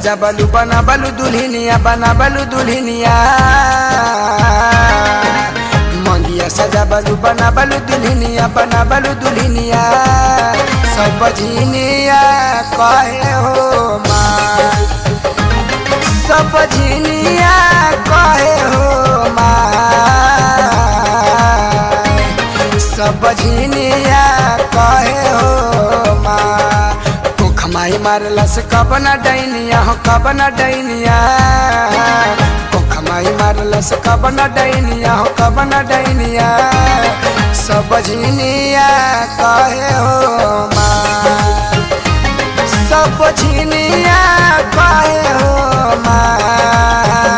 सजा बलू बना बलू दुल्हनिया बना बलू दुल्हनिया मंगिया सजा बलू बना बलू दुल्हनिया बना बलू दुल्हनिया सब झिनिया कहे हो माँ सब झिनिया कहे हो माँ सब झिनिया कहे हो माँ कुख माई मारलस कब न डैनिया हो कब न डैनिया कुख माई मारलस कब न डैनिया हो कब न डैनिया सब झिनिया कहे हो माँ सब झिनिया कहे हो माँ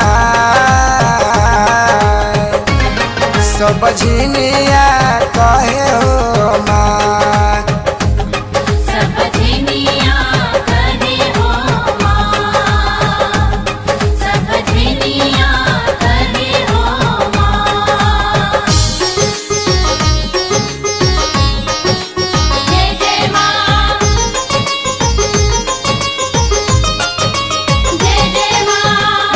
सब झिनिया कहे हो माँ सब झिनिया करे हो माँ सब झिनिया करे हो माँ जय जय माँ जय जय माँ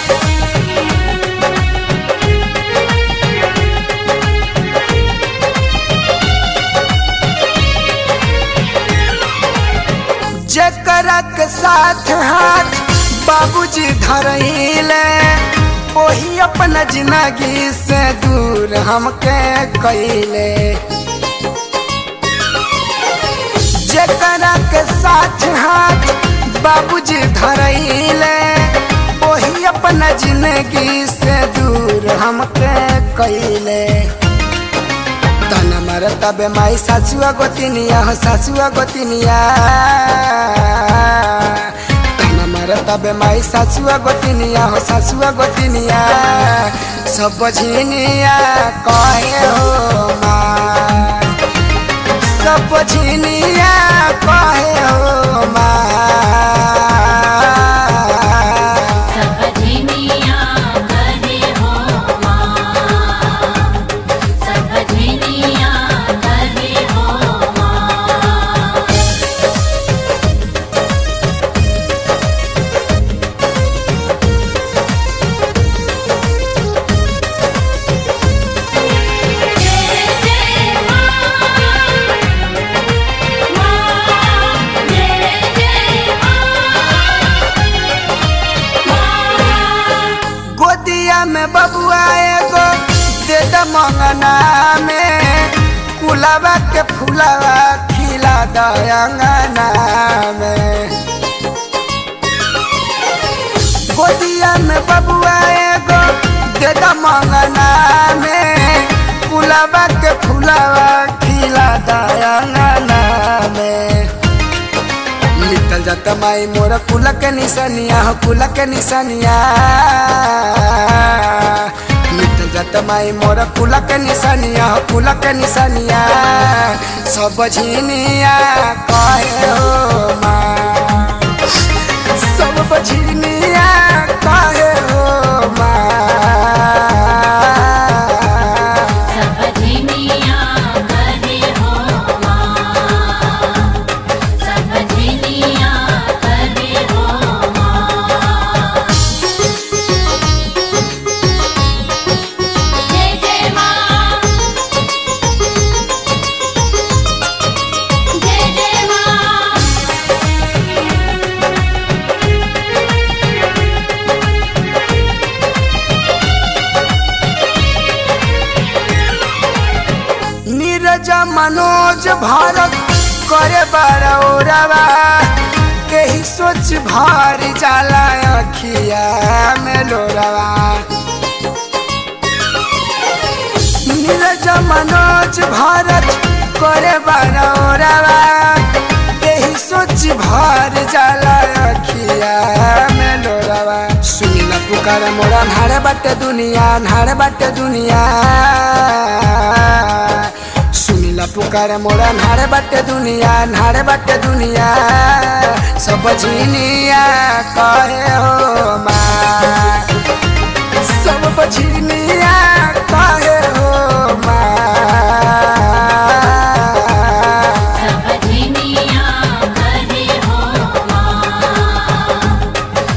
जकरा के साथ हाथ बाबूजी धरहिले वही अपना जिंदगी से दूर हमके कैले जकरा के साथ हाथ बाबूजी धरहिले वही अपना जिंदगी से दूर हमके कैले तन मर तबे माई सासुआ गोतिनिया हो सासुआ गोतिनिया तन मर तबे माई सासुआ गोतिनिया हो सासुआ गोतिनिया सब झिनिया कहे हो माँ सब झिनिया कहे हो माँ सब झिनिया करे हो माँ सब झिनिया करे हो माँ जय जय माँ माँ जय जय माँ गोदिया में बबुआ एगो दे द मंगना में कुलावा के फुलावा खिला दंगना में गोदिया में बबुआ एगो दे द मंगना में कुलावा के फुलावा खिला दंगना में निकल जाता माई मोर कुल के निशानिया हो कुल के निशानिया निकल जाता माई मोर कुल के निशानिया हो कुल के निशानिया सब झिनिया कहे हो माँ सब झिनिया कहे हो माँ सब झिनिया करे हो माँ सब झिनिया करे हो माँ जय जय माँ जय जय माँ नीरज मनोज भारत करे बरौरवा यही सोच भार जाला अखिया में लोरवा नीरज मनोज भारत करे बरौरवा यही सोच भार जाला अखिया में लोरवा सुनिला पुकार मोरा नाड़ बाटे दुनिया नाड़ बाटे दुनिया सुनिला पुकार मोरा नाड़ बाटे दुनिया नाड़ बाटे दुनिया सब झिनिया कहे हो माँ सब झिनिया कहे हो माँ सब झिनिया करे हो माँ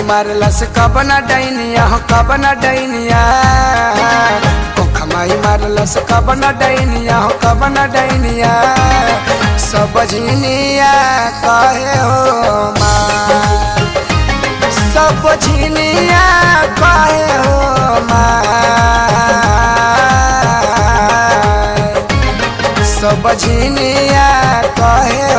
मारलस कब न डैनिया हो कब न डैनिया कोखा माई मारलस कब न डैनिया हो कब न डैनिया सब झिनिया कहे हो माँ सब झिनिया कहे हो माँ सब झिनिया कहे